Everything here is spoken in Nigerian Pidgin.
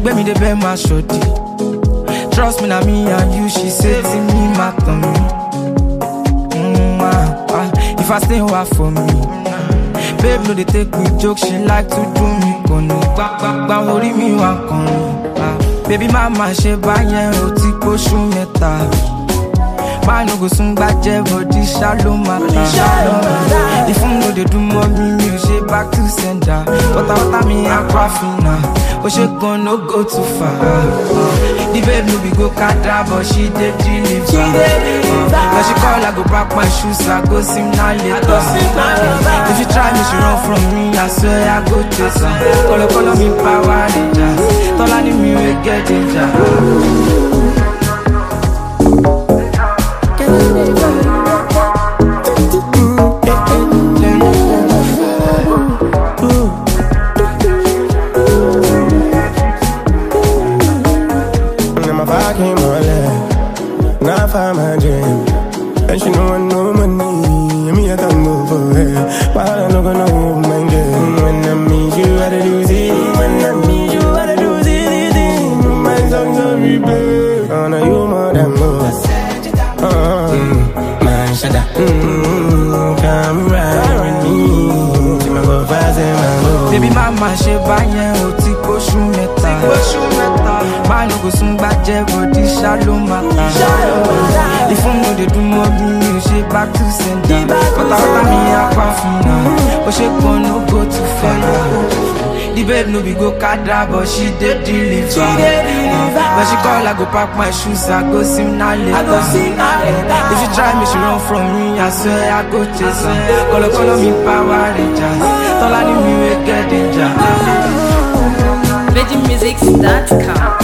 gbé mi débẹ̀ máa ṣòdì. Trust me na me and you, she say ti mi máa tàn mí. Mm, ah, ah, if I stay wá for me. Babe no dey take me joke, she like to do me kànnì. Gbàgbàgbà orí mi wà kànnì. Ah, baby má má ṣe báyẹn o ti pósù mẹ́ta. Man no go soon gbàjẹ́ body ṣá máa ta. Ìfún no dey do mọ́ mi, mi ò ṣe back to sender. Wọ́tawọ́tá mi aquafina, ó ṣe gan no go too far. The babe no be go kada but she dey deliver. When she call I go pack my shoes, I go sim na later. If you try me, she run from me, I swear I go chase her. Kolo kolo mi power rangers, tọ́lá ni mi wey get danger. And my fire came on left. Now I find my dream. And she know I know money. And me, I don't move for her. But I don't know, know my girl. When I meet you, I do see. When I meet you, I do see. My songs are replay. Oh, no, you more than most. Uh, mm, man, shut up. Mm, come ride with me. See my go fast and my low. Baby mama ṣe báyẹn o ti kóṣù mẹ́ta. Máa no go sún gbàjẹ́ body ṣá ló máa ta. Ìfún no dey dún mọ́ bí mi ò ṣe back to sender. Pátápátá mi apá fina, ó ṣe gan no go too far. The babe no be go kada but she dey deliver. When she call I go pack my shoes, I go sim na later. If you try me, she run from me, I swear I go chase her. Kolo kolo mi power rangers, tọ́lá ni mi wey get danger. VeggieMusics.com.